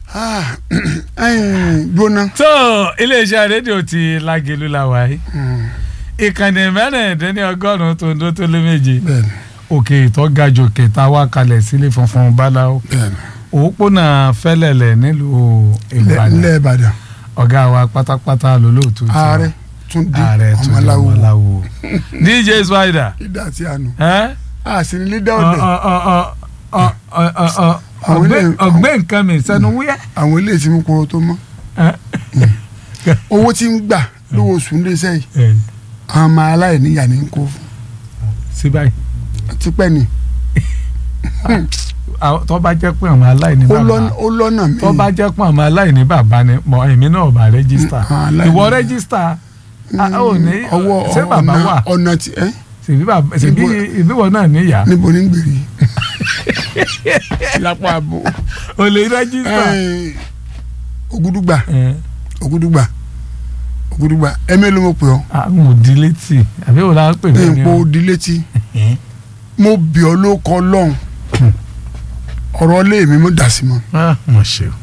Ah, ẹ̀yin, gbóná. tó iléeṣẹ́ rédíò ti Lágelú la wà yìí ìkànnì mẹ́rìndínlẹ́ ọgọ́rùn-ún tó ń dó tó lé méje bẹ́ẹ̀ni òkè ìtọ́ ga jù kẹta wá kalẹ̀ sílé funfun báláwo bẹ́ẹ̀ni òpópónà fẹ́lẹ̀lẹ̀ nílùú ilẹ̀ Ìbàdàn ilẹ̀ Ìbàdàn ọ̀gá wa pátápátá lólóòtú ti ààrẹ Túndé ààrẹ Túndé Ọmọláwo Ọmọláwo DJ Spider ìdá àti àánú ẹ́ àṣírí lídà ọ̀dẹ̀ Àwọn ilé- ọgbẹ́ nǹkan mi sẹ́nu wúyẹ́. àwọn ilé tí mo kúrò tó mọ́ owó tí ń gbà lówó oṣù ń léṣẹ́ yìí àwọn ọmọ aláìníyà ní kó fún sí báyìí tipẹ́ ni àwọn- tó bá jẹ́ pé àwọn aláìní ó bàbá lọ́nà- ó lọ́nà mi tó bá jẹ́ pé àwọn aláìní bàbá ni mọ èmi náà bá rẹ́gísítà Mm, aláìní. ìwọ rẹ́gísítà a ò ní ọwọ́ ṣé bàbá ọ̀nà- wà ọ̀nà tí ẹ́ ṣèbí bàbá ṣèbí Níbo- ìbíwọ náà níyà níbo ní gbèrè lápá àbò ò lè rẹ́gísítà. Ẹ́ẹ̀, ògúdùgbà ẹ ògúdùgbà ògúdùgbà ẹ̀mí ló mọ̀ pé ọ́ àwọn òdi létí àbí òun la ń pè ní bẹ́ẹ̀ ni ipò o. òdi létí mo bì ọ́ ló kọ́ lọ́hùn ọ̀rọ̀ ilé mi mo dà sí mọ́ Ah, mo ṣe o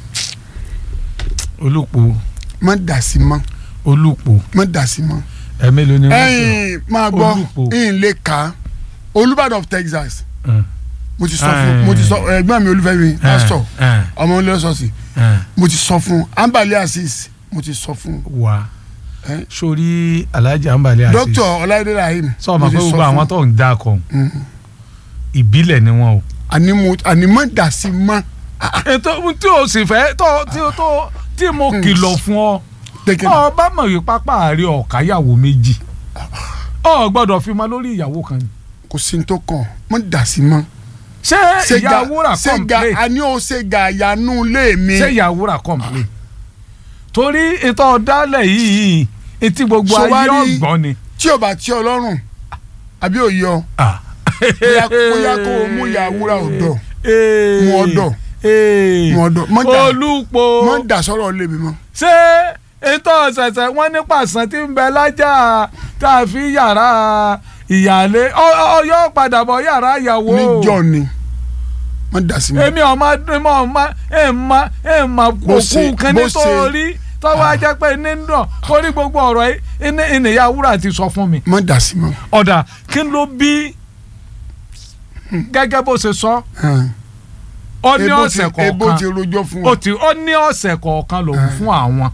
olùpò mo dà sí mọ́ olùpò mo dà sí mọ́ ẹ̀mí ló ní wọ́n pè ẹ̀yin máa gbọ́ Olúpo. ìyìn lè kà á Olúbàdàn of Texas ọ́. mo ti sọ fún mo ti sọ ẹ̀gbọ́n mi Olúfẹ́mi pásítọ̀ ẹ ọmọ ilé ọ̀sọ̀ọ̀sì ẹ mo ti sọ fún Ambali Azeez mo ti sọ fún wà ẹ sórí Alhaji Ambali Azeez Dr. Ọláìdé Rahim sọ ma mo pé ti sọ gbogbo àwọn fún tó ń dá kan Mhm. ìbílẹ̀ ni wọ́n o. àní mo àní mo dà sí mọ́ ètò tí o sì fẹ́ tó tí o tó tí mo kìlọ̀ fún ọ tẹ́kẹ́ ọ bá mọ̀ yìí pápá àárẹ̀ ọ̀káyàwó méjì ọ gbọ́dọ̀ fi mọ lórí ìyàwó kan ni. kò sí ní tó kàn mo dà sí mọ́ ṣé ìyá wúrà ṣéga complain àní ó ṣègà àyànú lé mi ṣé ìyá wúrà complain torí ètò ọ̀dálẹ̀ yìí etí gbogbo Ṣé wá ayé rí- ọ̀gbọ́n ni. tí o bá tí ọ lọ́rùn àbí òye ọ Ah. bóyá bóyá kó o mú ìyá wúrà ọ̀dọ̀ Ee. Mú ọ̀dọ̀. Ee. mú ọ̀dọ̀ mọ́ dà olùpọ̀ mọ́ dà sọ̀rọ̀ lé mi mọ́ ṣé ètò ọ̀sẹ̀sẹ̀ wọ́n ní pàṣán tí ń bẹ lájà tá a fi yàrá ìyáálé ọyọ́ padà bọ̀ yàrá ìyàwó níjọ́ ni mọ́ dà sí mi èmi ọmọ ọmọ ọmọ èèmọ èèmọ Bó ṣe- òkú kan bó ṣe- nítorí tọ́wọ́ ajẹ́ pé nínú torí gbogbo ọ̀rọ̀ yìí ní ìnìyà wúrà ti sọ fún mi mọ́ dà sí mọ́ ọ̀dà kí ló bí gẹ́gẹ́ bó ṣe sọ Ẹn. ó ní Ebo ti- ọ̀sẹ̀ ebo ti kọ̀ọ̀kan rojọ́ fún ó ọ ti ó ní ọ̀sẹ̀ kọ̀ọ̀kan lòun fún àwọn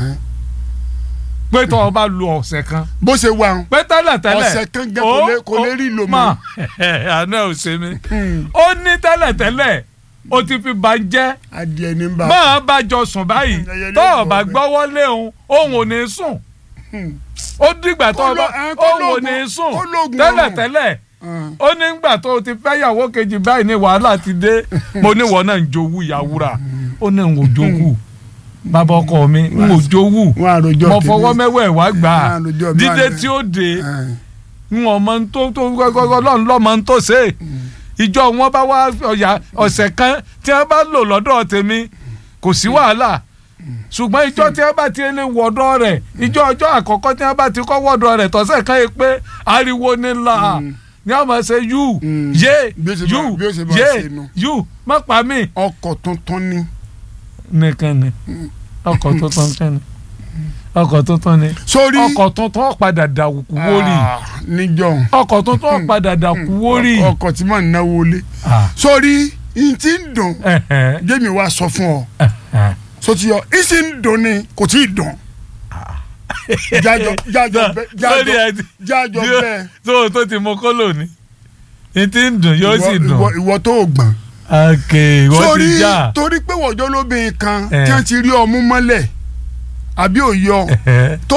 pé tó o bá lu ọ̀sẹ̀ kan bó ṣe wà ń pé tẹ́lẹ̀ tẹ́lẹ̀ ọ̀sẹ̀ kan gẹ́ kò lè- kò lè rí lò mọ́. àná ò ṣe mí ó ní tẹ́lẹ̀ tẹ́lẹ̀ ó ti fi ba jẹ́ adìẹ ní bá máa bá jọ sùn báyìí Ẹyẹ ló tó o gbọ́ bá bẹ́ẹ̀. gbọ́wọ́ lé òun òun ò ní sùn ó dìgbà tó o bá Kó lọ- ẹ, kó òun ò lóògùn- ní sùn kó lóògùn tẹ́lẹ̀ ọrùn. tẹ́lẹ̀ ó ní gbà tó o ti fẹ́ yàwó kejì báyìí ní wàhálà ti dé mo ní wọ́n náà ń jowú ìyàwúrà ó ní n ò jowú bàbá ọkọ mi n ò jowú wọn àròjọ mo fọwọ́ mẹ́wẹ́ wá gbà á Wọn àròjọ mi dídé àrẹ. tí ó dé Ẹn. n ò mọ tó tó gbọgbọgbọ lọ́n lọ́ mọ tó ṣe ìjọ wọn bá wá ọ̀yà ọ̀sẹ̀ kan tí wọ́n bá lò lọ́dọ̀ tèmi kò sí wàhálà ṣùgbọ́n ìjọ tí wọ́n bá ti lè wọ̀dọ̀ rẹ̀ ìjọ ọjọ́ àkọ́kọ́ tí wọ́n bá ti kọ́ wọ̀dọ̀ rẹ̀ tọ̀sẹ̀ kan yìí pé ariwo ni ńlá ní a máa ṣe yú Mm. yé Bí ó ṣe yú bá- bí ó ṣe bá yé ṣe nu. yú má pa mí. ọkọ̀ tuntun ni nìkan ni ọkọ̀ tuntun kan ni ọkọ̀ tuntun ni sórí ọkọ̀ tuntun padà dàkú wórì Ah, níjọ́ ọkọ̀ tuntun padà dàkú wórì. ọkọ̀ tí mò ń náwó lé Ah. sórí n ti ń dùn Ẹ̀hẹ̀, jẹ́mi wá sọ fún ọ ẹ̀hẹ̀. sotí ọ n sì ń dùn ni kò tí ì dùn jájọ jájọ bẹ lórí jájọ ẹ ti jájọ yóò- bẹ́ẹ̀ tó o tó ti mọ kólò ni n ti ń dùn yóò sì Ìwọ- dùn. ìwọ- ìwọ tó o gbọ̀n ok wọ́n ti sórí já. torí pé wọ́jọ́ lóbìnrin kan Eh. tí wọ́n ti rí ọmú mọ́lẹ̀ àbí òye ọ Ẹ̀hẹ̀.